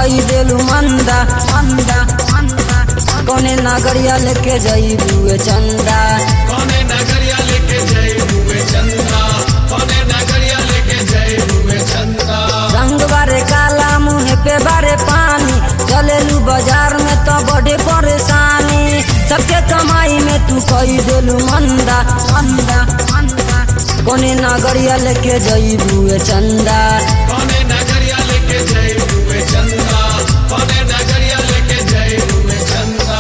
कई देलू मंदा मंदा मंदा कौने नागरिया लेके जईबू चंदा कौने नगरिया लेके जय हुए चंदा कौने नगरिया लेके जय हुए चंदा रंग बारे काला मुँह पे बारे पानी चलेलू बाजार में तो बड़े परेशानी सबके कमाई में तू कई देलू मंदा मंदा मंदा कौने नागरिया लेके जईबू चंदा कौने नगरिया लेके जय हुए चंदा कौने नगरिया लेके जय हुए चंदा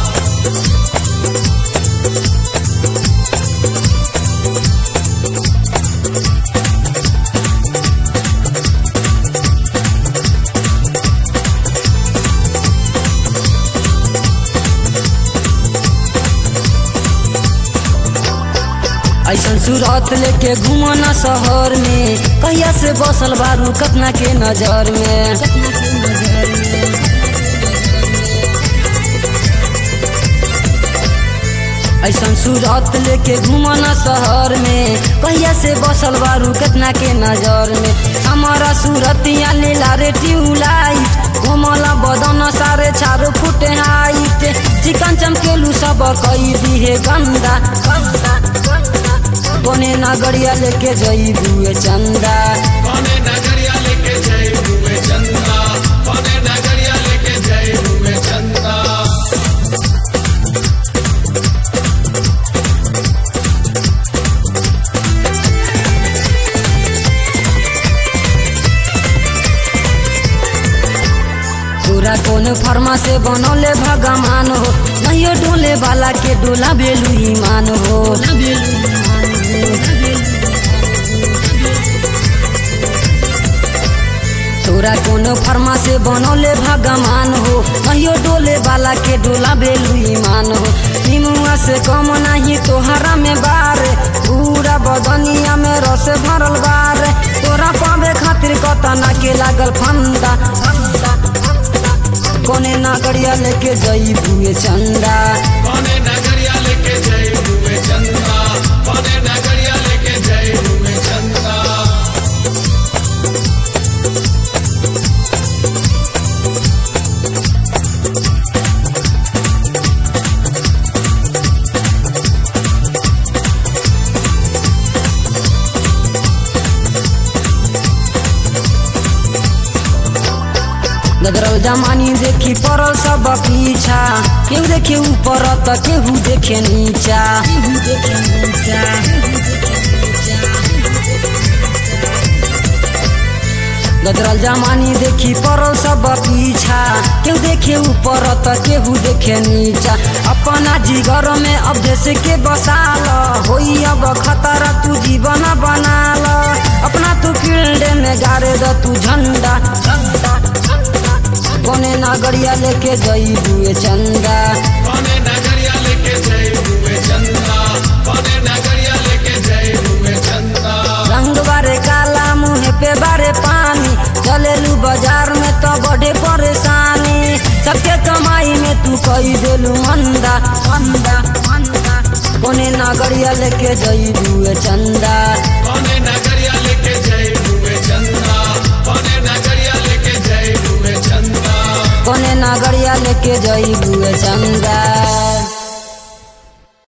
ऐसन सूरत लेके घूमो ना शहर में कहिया से बसल बारू कतना के नजर में ऐसन सूरत लेके घूमो ना शहर में कहिया से बसल बारू कतना के नजर में हमारा सूरतिया लीला रे ट्यूबलाइट घूमला बदन सारे चारो फुट हाइट चिकन चमकेलू सब कई दिहे गंदा गंदा गंदा कोने नागरिया लेके जईबू चंदा कौने नगरिया लेके जय हुए चंदा कौने नगरिया लेके जय हुए चंदा पूरा कौन फर्मा से बनौले भगवान हो नहीं डोले वाला के डोला बेलू ईमान हो तोरा कौन फर्मा से बनौले भगवान हो कहियो डोले वाला के डोला बेलू ईमान हो निमुआ से कम नहीं तोहरा में बार पूरा बदनिया में रस भरल बार तोरा पावे खातिर कतना के लागल फंदा फंदा फंदा कोने नागरिया लेके जईबू चंदा कौने नगरिया लेके जय हुए चंदा कौने नगरिया लेके जय हुए चंदा गदरल जमानी देखी पड़ल सब पीछा केहू देखे ऊपर त केहू देखे नीचा गदरल जमानी देखी पड़ल सब पीछा केहू देखे ऊपर त केहू देखे नीचा अपना जिगर में अब जैसे के बसाल होई अब खतरा तू जीवन बनाल अपना तू फील्ड में गाड़े द तू झंडा झंडा झंडा कोने नागरिया लेके जईबू चंदा कौने नगरिया लेके जय हुए चंदा कौने नगरिया लेके जय हुए चंदा रंग बारे काला मुँह पे बारे पानी चलेलू बाजार में तो बड़े परेशानी सबके कमाई में तू कई देलू मंदा मंदा मंदा कोने नागरिया लेके जईबू चंदा कौने नगरिया लेके जय हुए चंदा कौने नगरिया लेके जय हुए चंदा कोने नागरिया लेके जईबू चंदा